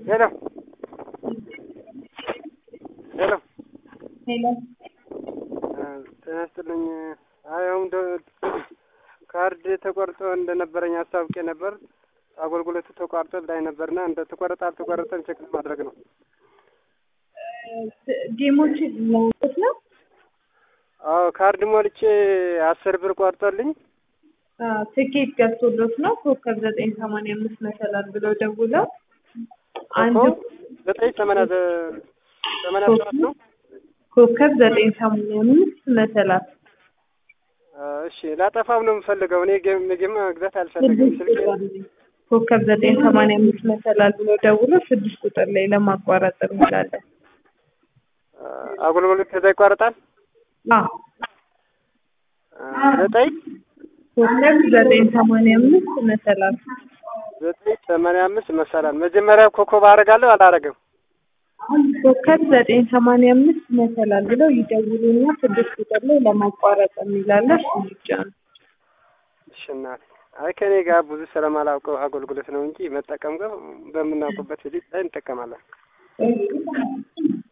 ሄሎ ሄሎ ሄሎ ጤና ይስጥልኝ። አይ አሁን ደ- ካርድ ተቆርጦ እንደነበረኝ አስታውቄ ነበር። አገልግሎቱ ተቋርጦ ላይ ነበርና እንደ ተቆረጠ አልተቆረጠም ቼክ ማድረግ ነው። ጌሞችን ለውጥ ነው። አዎ ካርድ ሞልቼ አስር ብር ቆርጦልኝ አዎ፣ ትኬት ገብቶሎት ነው። ኮከብ ዘጠኝ ሰማንያ አምስት መሰላል ብለው ደውለው አንድ እኮ ዘጠኝ ሰማንያ ዘ- ሰማንያ ሰባት ነው። ኮከብ ዘጠኝ ሰማንያ አምስት መሰላል አዎ፣ እሺ ላጠፋው ነው የምፈልገው። እኔ ጌም ጌም መግዛት አልፈልግም። ስልኬ ኮከብ ዘጠኝ ሰማንያ አምስት መሰላል ብለው ደውለው ስድስት ቁጥር ላይ ለማቋረጥ እንላለን። አገልግሎት ከዛ ይቋረጣል። አዎ ዘጠኝ ኮከብ ዘጠኝ ሰማንያ አምስት መሰላል ዘጠኝ ሰማንያ አምስት መሰላል መጀመሪያ ኮከብ አደርጋለሁ አላረግም። ኮከብ ዘጠኝ ሰማንያ አምስት መሰላል ብለው ይደውሉና ስድስት ቁጥር ላይ ለማቋረጥ የሚላለ እሱ ብቻ ነው። እሺ እናቴ፣ አይ ከኔ ጋር ብዙ ስለማላውቀው አገልግሎት ነው እንጂ መጠቀም ጋር በምናውቅበት ሂደት ላይ እንጠቀማለን።